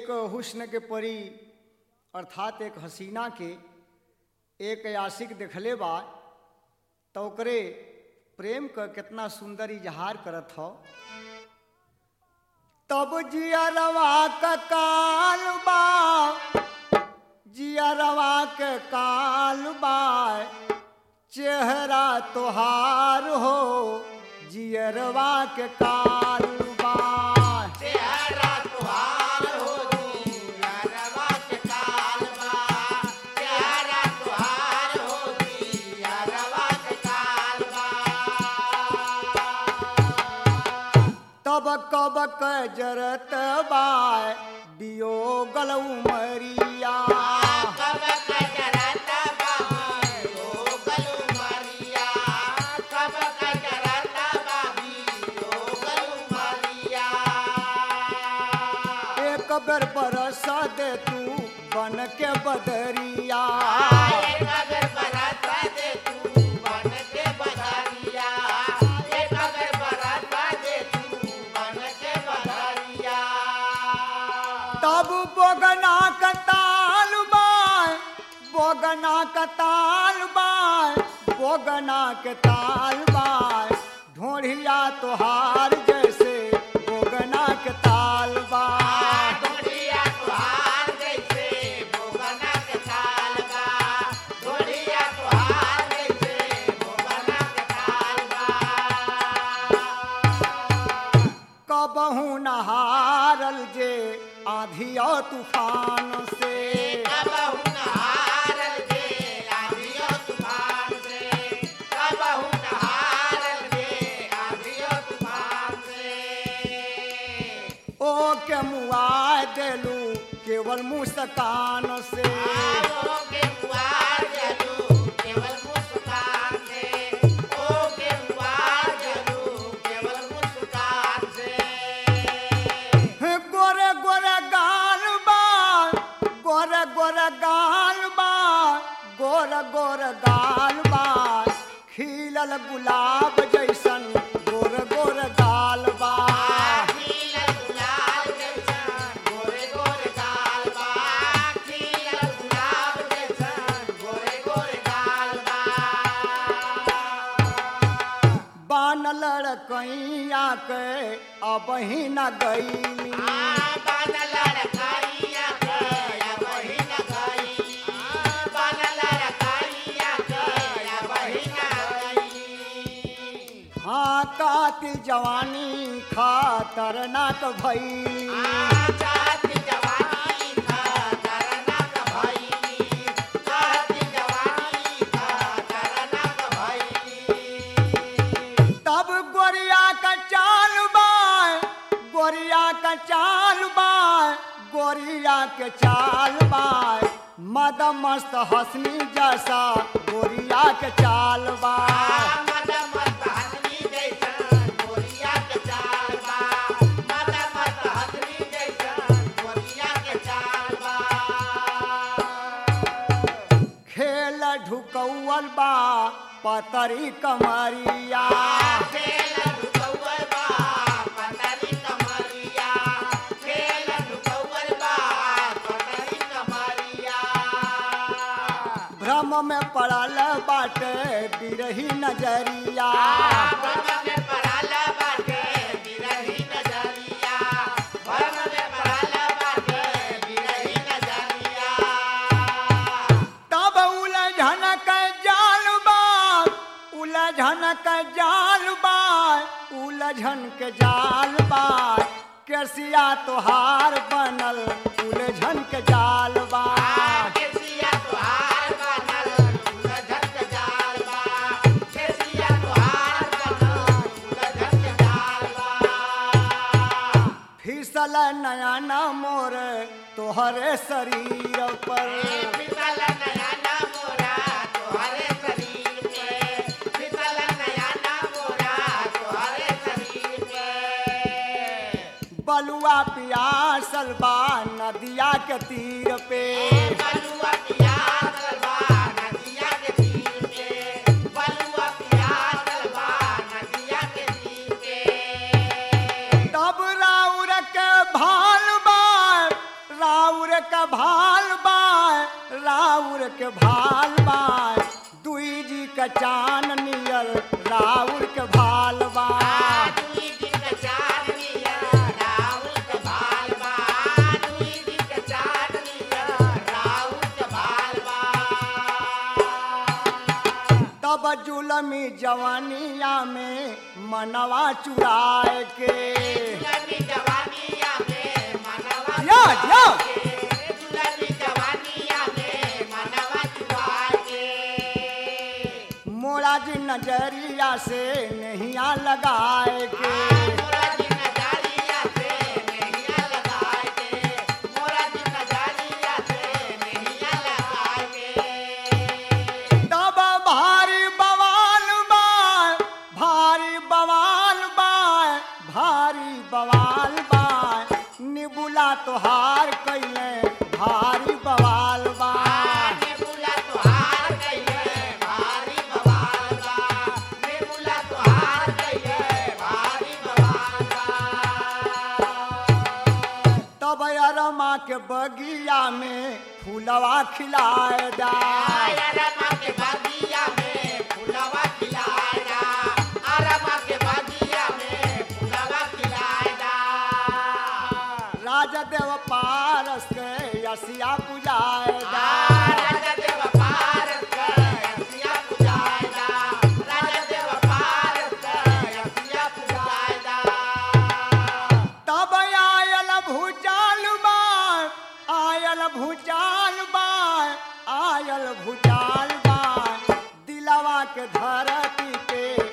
एक हुस्न के परी अर्थात एक हसीना के एक आशिक देखले बा तो ओकरे प्रेम का कितना सुंदर इजहार करत हो तब जियरवा का काल बा जियरवा के काल बा चेहरा तोहार हो जियरवा के काल बा चेहरा तुहार हो जियरवा के काल बा चेहरा तुहार हो जियरवा के काल बा तब कब क जरत बाय दियो गलऊ मरिया कब कजरत बाबी ओ गलू मरिया कब कजरत बाबी ओ गलू मरिया एक बेर बरस दे तू बन के बदरिया एक अगर बरस दे तू बन के बदरिया एक अगर बरस दे तू बन के बदरिया तब बोगना का ताल बाय बोगना का ताल बाय बोगना के ताल बाय ढोढ़िया तोहार जैसे बोगना के ताल बाय ढोलिया तुहार जैसे भोगना के ताल बा ढोलिया तुहार जैसे भोगना के ताल बा कबहू नहारल जे आधी और तूफान से कबहू नहारल जे आँधियो तूफान से कबहू नहारल जे आँधियो तूफान से ओ के मुआ देलू केवल मुस्कान से आओ के पुआर जलू केवल मुस्कान से ओ के पुआर जलू केवल मुस्कान से गोरे गोरे गाल बा गोरे गोरे गाल बा गोरे गोरे गाल बा खिलल गुलाब जैसन गोरे गोरे गाल बा खिलल गुलाब जैसन गोरे गोरे गाल बा खिलल गुलाब जैसन गोरे गोरे गाल बा बान लड़कैया के अब ही न गईली हाँ कातिल जवानी खतरनाक भैली तब गोरिया का चाल बाय गोरिया का चाल बाय गोरिया के चाल बाय मद मस्त हसनी जैसा गोरिया के चाल बाय खेल ढुकौल बा पतरी कमरिया भ्रम में पड़ल बाटे बिरही नजरिया तब उलझन के जाल बा उलझन के जाल बा उलझन के जाल बा केसिया तोहार बनल उलझन के जाल बा फिसल नया न मोर तोहरे शरीर पर बलुआ पियासल बा नदिया के तीर पे बलुआ पियास बा नदिया के तीर पे बलुआ पियास बा नदिया के तीर पे तब राउर के भाल बा भाल बाय राउर के भाल बाय दुई जी का चान नियल राउर के भाल बाय दुई दिन का चांदनिया राउर के भाल बा दुई दिन का चांदनिया राउर के भाल बा तब जुलमी जवानिया में मनवा चुराए के दुलमी जवानिया में मनवा या, या। के, दुलमी जवानिया में मनवा चुरा के मोरा जी नजरिया से नहिया लगाए के मोरा दिन नजारिया से नैया लगाए के मोरा दिन नजारिया से नैया लगाए के तब भारी बवाल बाय भारी बवाल बाय भारी बवाल बाय निबुला तोहार कैले भारी बवाल बाय नेबुला तोहार कइले भारी बवाल बा नेबुला तोहार कइले भारी बवाल बा तब अरमा के बगिया में फूलवा खिलाए जाए अरमा के बगिया में फुलवा खिलाएगा अरमा के बगिया में फुलवा खिलाएगा राजा देव पारस के यसिया पुजाए आ, जाए राजा देव पारस के यसिया पुजाएगा राजा देव पारस के यसिया पुजाएगा तब आयल भूचाल बाय आयल भूचाल बाय आयल भूचाल बाय दिलवा के धरती पे